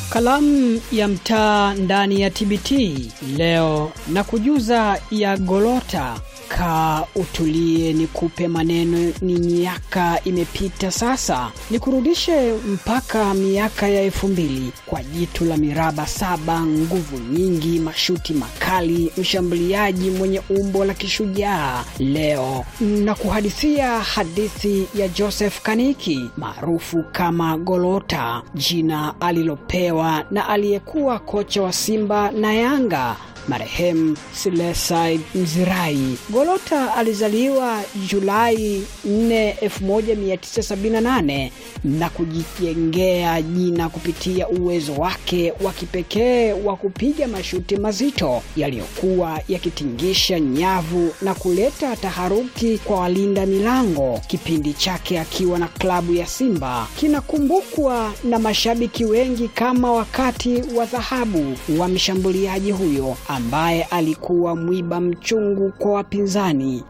Kalamu ya mtaa ndani ya TBT leo na kujuza ya Golota. Kaa utulie, nikupe maneno. Ni miaka imepita sasa, nikurudishe mpaka miaka ya elfu mbili kwa jitu la miraba saba, nguvu nyingi, mashuti makali, mshambuliaji mwenye umbo la kishujaa. Leo na kuhadithia hadithi ya Joseph Kaniki maarufu kama Golota, jina alilopewa na aliyekuwa kocha wa Simba na Yanga marehemu Silesai Mzirai. Golota alizaliwa Julai 4, 1978 na kujijengea jina kupitia uwezo wake wa kipekee wa kupiga mashuti mazito yaliyokuwa yakitingisha nyavu na kuleta taharuki kwa walinda milango. Kipindi chake akiwa na klabu ya Simba kinakumbukwa na mashabiki wengi kama wakati wa dhahabu wa mshambuliaji huyo ambaye alikuwa mwiba mchungu kwa wapinzani.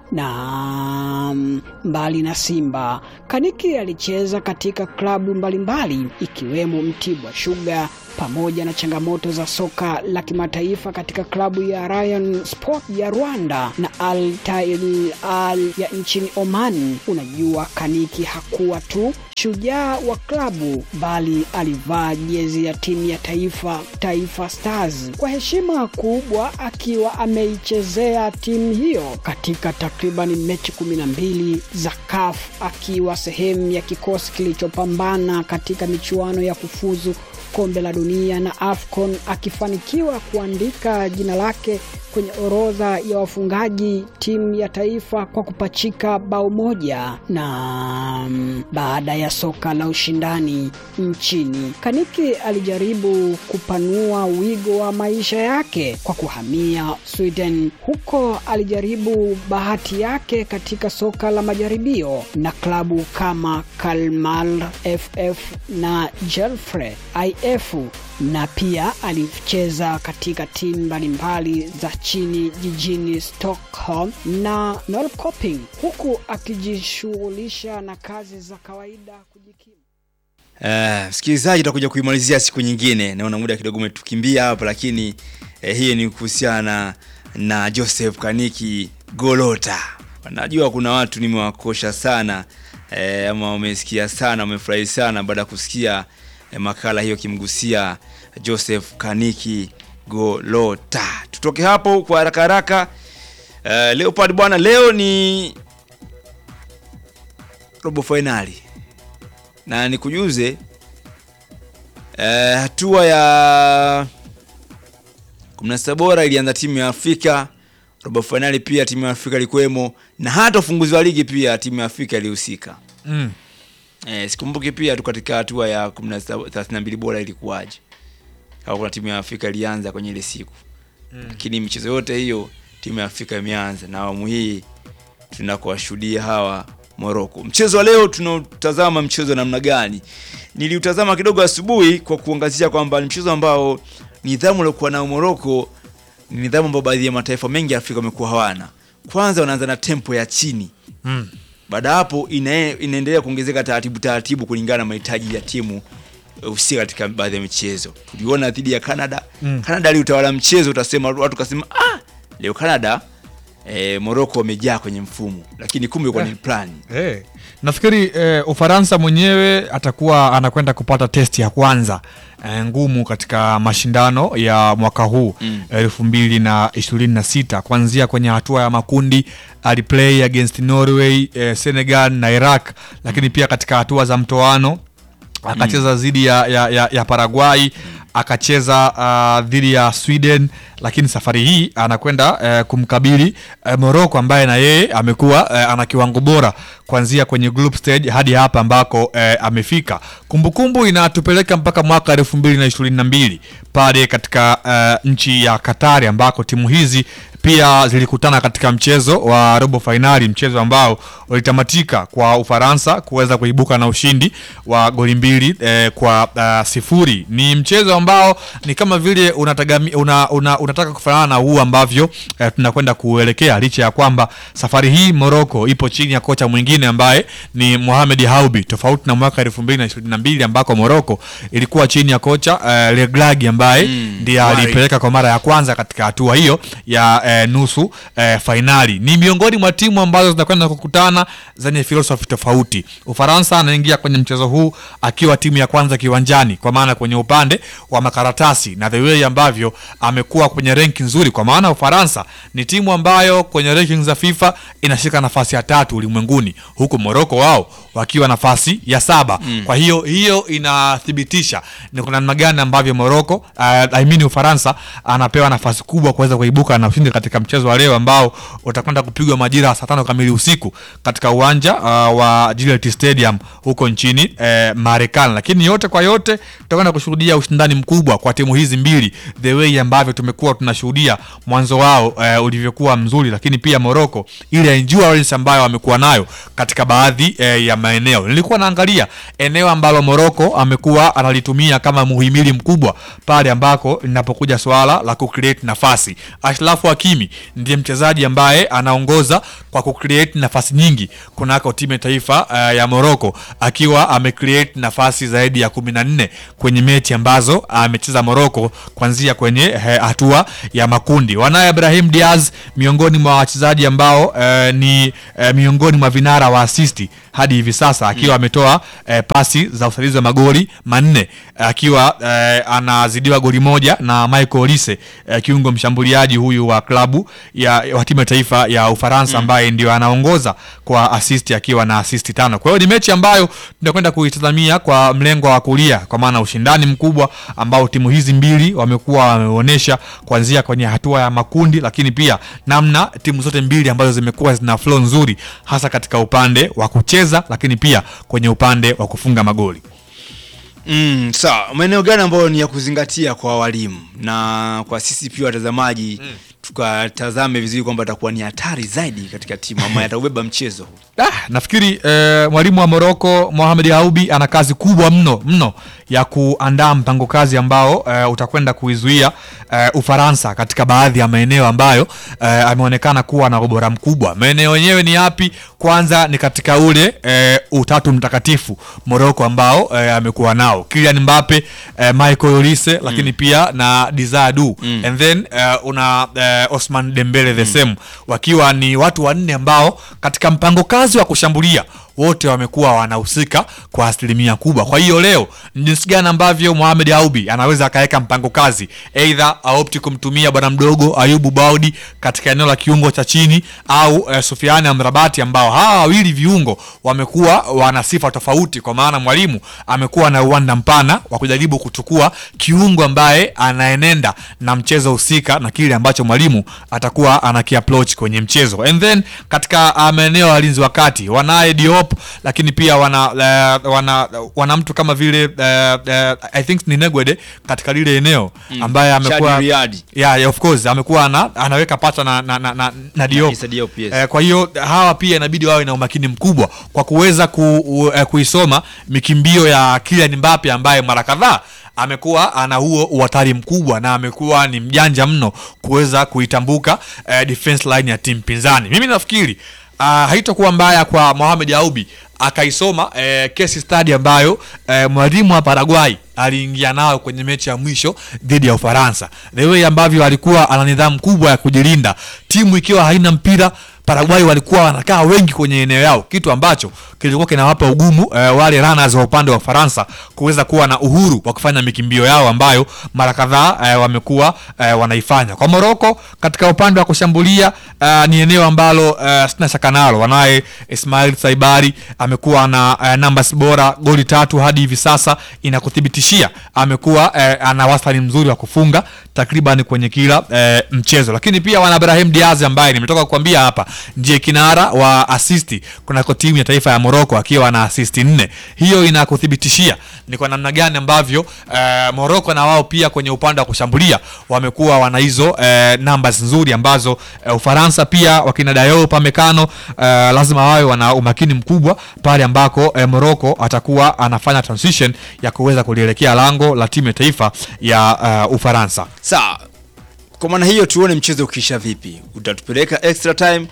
Na mbali na Simba, Kaniki alicheza katika klabu mbalimbali ikiwemo Mtibwa Sugar pamoja na changamoto za soka la kimataifa katika klabu ya Rayon Sport ya Rwanda na Al Tail Al ya nchini Oman. Unajua, Kaniki hakuwa tu shujaa wa klabu bali alivaa jezi ya timu ya taifa Taifa Stars kwa heshima kubwa, akiwa ameichezea timu hiyo katika takriban mechi kumi na mbili za CAF akiwa sehemu ya kikosi kilichopambana katika michuano ya kufuzu kombe la dunia na AFCON akifanikiwa kuandika jina lake kwenye orodha ya wafungaji timu ya taifa kwa kupachika bao moja. Na baada ya soka la ushindani nchini, Kaniki alijaribu kupanua wigo wa maisha yake kwa kuhamia Sweden. Huko alijaribu bahati yake katika soka la majaribio na klabu kama Kalmar FF na Jelfre IF na pia alicheza katika timu mbalimbali za chini jijini Stockholm na Norrköping huku akijishughulisha na kazi za kawaida kujikimu. Uh, msikilizaji, tutakuja kuimalizia siku nyingine. Naona muda kidogo umetukimbia hapa, lakini eh, hii ni kuhusiana na Joseph Kaniki Golota. Najua kuna watu nimewakosha sana eh, ama wamesikia sana, wamefurahi sana baada ya kusikia eh, makala hiyo kimgusia Joseph Kaniki Golota. Tutoke hapo kwa haraka haraka. Uh, Leopard bwana, leo ni robo fainali na nikujuze hatua uh, ya 16 bora ilianza timu ya Afrika, robo fainali pia timu ya Afrika ilikuwemo, na hata ufunguzi wa ligi pia timu ya Afrika ilihusika. Mm. Eh, sikumbuki pia tu katika hatua ya 32 bora ilikuwaje, kama kuna timu ya Afrika ilianza kwenye ile siku mm. Lakini michezo yote hiyo timu ya Afrika imeanza, na awamu hii tunakuwashuhudia hawa Morocco. Mchezo wa leo tunautazama mchezo namna gani? Niliutazama kidogo asubuhi kwa kuangazia kwamba ni mchezo ambao nidhamu waliokuwa nao Morocco ni nidhamu ambayo baadhi ya mataifa mengi ya Afrika wamekuwa hawana. Kwanza wanaanza na tempo ya chini Mm. baada hapo ina, inaendelea kuongezeka taratibu taratibu kulingana na mahitaji ya timu husika katika baadhi ya michezo. Tuliona dhidi ya Canada. Mm. Canada aliutawala mchezo, utasema watu kasema ah, leo Canada eh, Morocco wamejaa kwenye mfumo, lakini kumbe kwa ni plan. Hey. Nafikiri eh, Ufaransa mwenyewe atakuwa anakwenda kupata testi ya kwanza eh, ngumu katika mashindano ya mwaka huu Mm. elfu mbili na ishirini na sita kuanzia kwenye hatua ya makundi aliplay against Norway eh, Senegal na Iraq, lakini pia katika hatua za mtoano akacheza dhidi ya, ya, ya, ya Paraguay akacheza uh, dhidi ya Sweden, lakini safari hii anakwenda uh, kumkabili uh, Morocco ambaye na yeye amekuwa uh, ana kiwango bora kuanzia kwenye group stage hadi hapa ambako uh, amefika. Kumbukumbu inatupeleka mpaka mwaka elfu mbili na ishirini na mbili pale katika uh, nchi ya Katari ambako timu hizi pia zilikutana katika mchezo wa robo fainali, mchezo ambao ulitamatika kwa Ufaransa kuweza kuibuka na ushindi wa goli mbili eh, kwa uh, sifuri. Ni mchezo ambao ni kama vile unatagami, una, una, unataka kufanana na huu ambavyo eh, tunakwenda kuelekea, licha ya kwamba safari hii Morocco ipo chini ya kocha mwingine ambaye ni Mohamed Haubi, tofauti na mwaka 2022 ambako Morocco ilikuwa chini ya kocha eh, Legragi ambaye Mm, ndiye Wari. alipeleka kwa mara ya kwanza katika hatua hiyo ya eh, nusu eh, fainali. Ni miongoni mwa timu ambazo zinakwenda kukutana zenye filosofi tofauti. Ufaransa anaingia kwenye mchezo huu akiwa timu ya kwanza kiwanjani, kwa maana kwenye upande wa makaratasi na the way ambavyo amekuwa kwenye renki nzuri, kwa maana Ufaransa ni timu ambayo kwenye ranking za FIFA inashika nafasi ya tatu ulimwenguni, huku Morocco wao wakiwa nafasi ya saba. Kwa hiyo hiyo inathibitisha ni kuna namna gani ambavyo Morocco uh, I mean Ufaransa anapewa nafasi kubwa kuweza kuibuka na ushindi katika mchezo wa leo ambao utakwenda kupigwa majira ya saa tano kamili usiku katika uwanja uh, wa Gillette Stadium huko nchini eh, Marekani. Lakini yote kwa yote tutakwenda kushuhudia ushindani mkubwa kwa timu hizi mbili, the way ambavyo tumekuwa tunashuhudia mwanzo wao eh, ulivyokuwa mzuri, lakini pia Morocco ile endurance ambayo wamekuwa nayo katika baadhi eh, ya maeneo. Nilikuwa naangalia eneo ambalo Morocco amekuwa analitumia kama muhimili mkubwa pale ambako linapokuja swala la kucreate nafasi. Ashraf Hakimi ndiye mchezaji ambaye anaongoza kwa kucreate nafasi nyingi kunako timu ya taifa uh, ya Morocco akiwa amecreate nafasi zaidi ya kumi na nne kwenye mechi ambazo amecheza Morocco kuanzia kwenye eh, hatua ya makundi. Wanaye Ibrahim Diaz miongoni mwa wachezaji ambao eh, ni eh, miongoni mwa vinara wa asisti hadi hivi sasa akiwa ametoa eh, pasi za usaidizi wa magoli manne akiwa eh, anazidiwa goli moja na Michael Olise eh, kiungo mshambuliaji huyu wa klabu ya wa timu ya taifa ya Ufaransa ambaye ndio anaongoza kwa assist akiwa na assist tano. Kwa hiyo ni mechi ambayo tunakwenda kuitazamia kwa mlengo wa kulia, kwa maana ushindani mkubwa ambao timu hizi mbili wamekuwa wameonyesha kuanzia kwenye hatua ya makundi, lakini pia namna timu zote mbili ambazo zimekuwa zina flow nzuri hasa katika upande wa kucheza, lakini pia kwenye upande wa kufunga magoli. Mm, sawa. Maeneo gani ambayo ni ya kuzingatia kwa walimu na kwa sisi pia watazamaji tukatazame vizuri kwamba atakuwa ni hatari zaidi katika timu ama ataubeba mchezo huu. Ah, nafikiri eh, mwalimu wa Morocco Mohamed Haubi ana kazi kubwa mno mno ya kuandaa mpango kazi ambao eh, utakwenda kuizuia eh, Ufaransa katika baadhi ya maeneo ambayo eh, ameonekana kuwa na ubora mkubwa. Maeneo yenyewe ni yapi? Kwanza ni katika ule eh, utatu mtakatifu Morocco ambao eh, amekuwa nao Kylian Mbappe, eh, Michael Olise lakini pia na Desire Du and then eh, una eh, Osman Dembele the same wakiwa ni watu wanne ambao katika mpango kazi wa kushambulia wote wamekuwa wanahusika kwa asilimia kubwa. Kwa hiyo leo ni jinsi gani ambavyo Mohamed Aubi anaweza akaweka mpango kazi, aidha aopti kumtumia bwana mdogo Ayubu Baudi katika eneo la kiungo cha chini au eh, Sufiani Amrabati, ambao hawa wawili viungo wamekuwa wana sifa tofauti, kwa maana mwalimu amekuwa na uwanda mpana wa kujaribu kuchukua kiungo ambaye anaenenda na mchezo husika na kile ambacho mwalimu atakuwa anakiapproach kwenye mchezo. And then katika uh, maeneo ya walinzi wa kati wanaye Diop, lakini pia wana uh, wana, wana mtu kama vile uh, uh, I think ni Negwede katika lile eneo ambaye amekuwa Chadi Riadi. yeah, yeah, of course amekuwa ana, anaweka pacha na, na, na, na, na Diop. Issa Diop, yes. Eh, kwa hiyo hawa pia inabidi wawe na umakini mkubwa kwa kuweza ku, u, eh, kuisoma mikimbio ya Kylian Mbappe ambaye mara kadhaa amekuwa ana huo uhatari mkubwa na amekuwa ni mjanja mno kuweza kuitambuka eh, defense line ya timu pinzani. Mimi nafikiri uh, haitakuwa mbaya kwa Mohamed Aubi akaisoma eh, case study ambayo eh, mwalimu wa Paraguay aliingia nayo kwenye mechi ya mwisho dhidi ya Ufaransa, the way ambavyo alikuwa ana nidhamu kubwa ya kujilinda, timu ikiwa haina mpira Paraguay walikuwa wanakaa wengi kwenye eneo yao, kitu ambacho kilikuwa kinawapa ugumu eh, wale runners wa upande wa Ufaransa kuweza kuwa na uhuru wa kufanya mikimbio yao ambayo mara kadhaa eh, wamekuwa eh, wanaifanya. Kwa Morocco katika upande wa kushambulia eh, ni eneo ambalo eh, sina shaka nalo, wanaye Ismail Saibari amekuwa na eh, numbers bora, goli tatu hadi hivi sasa, inakuthibitishia amekuwa eh, ana wastani mzuri wa kufunga takriban kwenye kila eh, mchezo, lakini pia wana Ibrahim Diaz ambaye nimetoka kukwambia hapa ndiye kinara wa asisti kunako timu ya taifa ya Morocco akiwa na asisti nne. Hiyo inakuthibitishia ni kwa namna gani ambavyo eh, Morocco na wao pia kwenye upande wa kushambulia wamekuwa wana hizo eh, numbers nzuri ambazo eh, Ufaransa pia wakina Dayo Pamecano eh, lazima wawe wana umakini mkubwa pale ambako eh, Morocco atakuwa anafanya transition ya kuweza kulielekea lango la timu ya taifa ya eh, Ufaransa. Sawa, kwa maana hiyo tuone mchezo ukisha vipi, utatupeleka extra time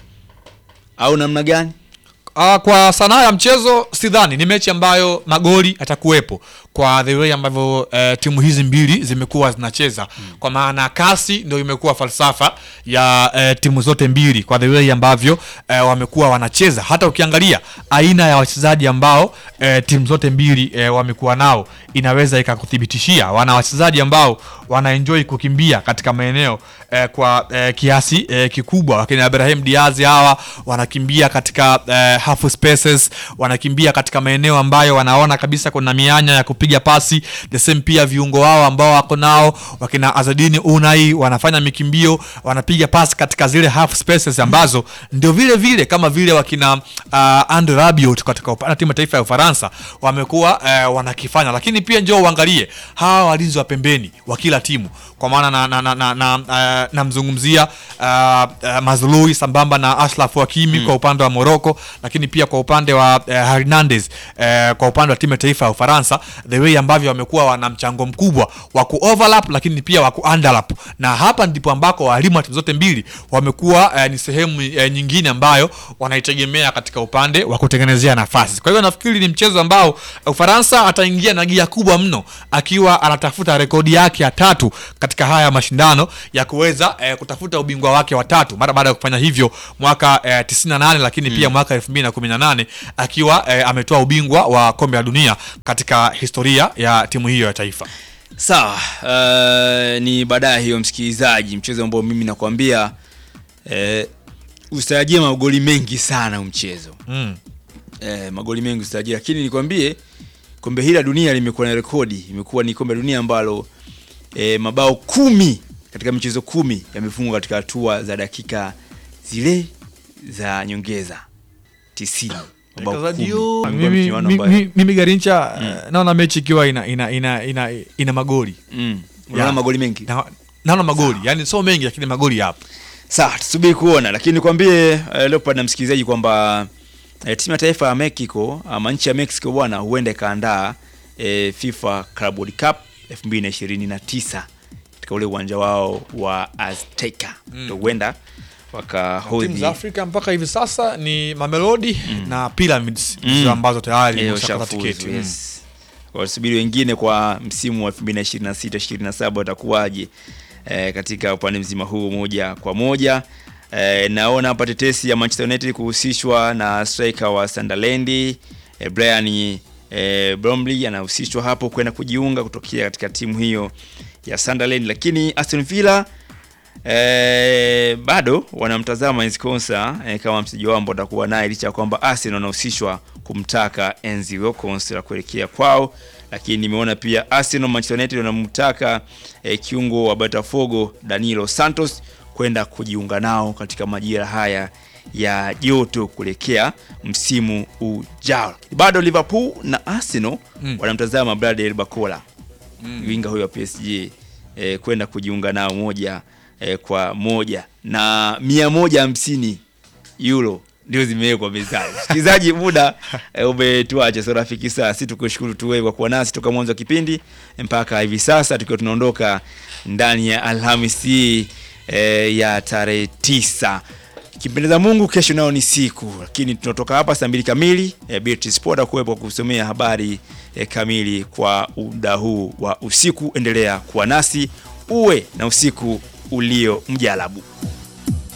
au namna gani? Uh, kwa sanaa ya mchezo sidhani ni mechi ambayo magoli atakuwepo kwa the way ambavyo uh, timu hizi mbili zimekuwa zinacheza mm. kwa maana kasi ndio imekuwa falsafa ya uh, timu zote mbili kwa the way ambavyo uh, wamekuwa wanacheza hata ukiangalia aina ya wachezaji ambao uh, timu zote mbili uh, wamekuwa nao inaweza ikakuthibitishia wana wachezaji ambao wanaenjoy kukimbia katika maeneo eh, kwa eh, kiasi eh, kikubwa wakina Ibrahim Diaz hawa wanakimbia katika eh, half spaces wanakimbia katika maeneo ambayo wanaona kabisa kuna mianya ya kupiga pasi the same pia viungo wao ambao wako nao wakina Azadini Unai wanafanya mikimbio wanapiga pasi katika zile half spaces ambazo ndio vile vile kama vile wakina uh, Andre Rabiot katika upande wa timu ya taifa ya Ufaransa wamekuwa eh, wanakifanya lakini pia njoo uangalie hawa walinzi wa pembeni wa kila timu kwa maana na, na, na, na, na, uh, namzungumzia uh, uh, Mazlui sambamba na Ashraf Hakimi kwa upande wa Morocco, lakini pia kwa upande wa uh, Hernandez uh, kwa upande wa timu ya taifa ya Ufaransa, the way ambavyo wamekuwa wana mchango mkubwa wa ku overlap lakini pia wa ku underlap, na hapa ndipo ambako walimu wa timu zote mbili wamekuwa uh, ni sehemu uh, nyingine ambayo wanaitegemea katika upande wa kutengenezea nafasi. Kwa hiyo nafikiri ni mchezo ambao Ufaransa ataingia na gia kubwa mno akiwa anatafuta rekodi yake ya tatu katika haya mashindano ya kuweza eh, kutafuta ubingwa wake wa tatu mara baada ya kufanya hivyo mwaka eh, 98 lakini pia mwaka 2018 akiwa eh, ametoa ubingwa wa kombe la dunia katika historia ya timu hiyo ya taifa. Sawa, uh, ni baadaye hiyo msikilizaji, mchezo ambao mimi nakwambia eh, usitarajie magoli mengi sana huu mchezo Mm. eh, magoli mengi usitarajie, lakini nikwambie kombe hili la dunia limekuwa na rekodi, imekuwa ni kombe la dunia ambalo eh, mabao kumi katika michezo kumi yamefungwa katika hatua za dakika zile za nyongeza tisini. Mabao Mtangazaji, kumi. yo, Amekuwa mimi, michuano mi- ambayo- mi- mimi Garincha eh, naona mechi ikiwa ina, ina, ina, ina, ina magoli Mm. Unaona Ya. magoli mengi Na- naona magoli yani sio mengi lakini magoli yapo. Sawa, tusubiri kuona, lakini nikwambie uh, Leopard na msikilizaji kwamba uh, timu ya taifa ya Mexico ama nchi ya Mexico bwana, huenda ikaandaa uh, FIFA Club World Cup 2029 katika ule uwanja wao wa Azteca ndio huenda timu wakahodhi za Afrika mpaka hivi sasa ni Mamelodi na Pyramids Mm. ndizo ambazo tayari Eh, zimeshakata washafuzu, tiketi. yes. Wasubiri wengine kwa msimu wa 2026 27 watakuwaje eh, katika upande mzima huu moja kwa moja. Eh, naona hapa tetesi ya Manchester United kuhusishwa na striker wa Sunderland eh, Brian eh, Bromley anahusishwa hapo kwenda kujiunga kutokea katika timu hiyo ya Sunderland, lakini Aston Villa Eh, bado wanamtazama Enzi Konsa eh, kama mchezaji wao ambao atakuwa naye licha ya kwamba Arsenal wanahusishwa kumtaka Enzi Konsa la kuelekea kwao, lakini nimeona pia Arsenal, Manchester United wanamtaka eh, kiungo wa Botafogo Danilo Santos kwenda kujiunga nao katika majira haya ya joto kuelekea msimu ujao. Bado Liverpool na Arsenal Mm. wanamtazama Bradley Barcola winga huyo wa PSG eh, kwenda kujiunga nao moja eh, kwa moja na mia moja hamsini euro ndio zimewekwa mezani. Msikilizaji, muda eh, umetuacha, so rafiki, saa si tukushukuru tu wewe kwa kuwa nasi toka mwanzo wa kipindi mpaka hivi sasa tukiwa tunaondoka ndani ya Alhamisi hii eh, ya tarehe tisa Kimpendeza Mungu, kesho nao ni siku, lakini tunatoka hapa saa mbili kamili. E, Beatrice Sport akuwepo kusomea habari e, kamili kwa muda huu wa usiku. Endelea kuwa nasi, uwe na usiku ulio mjalabu.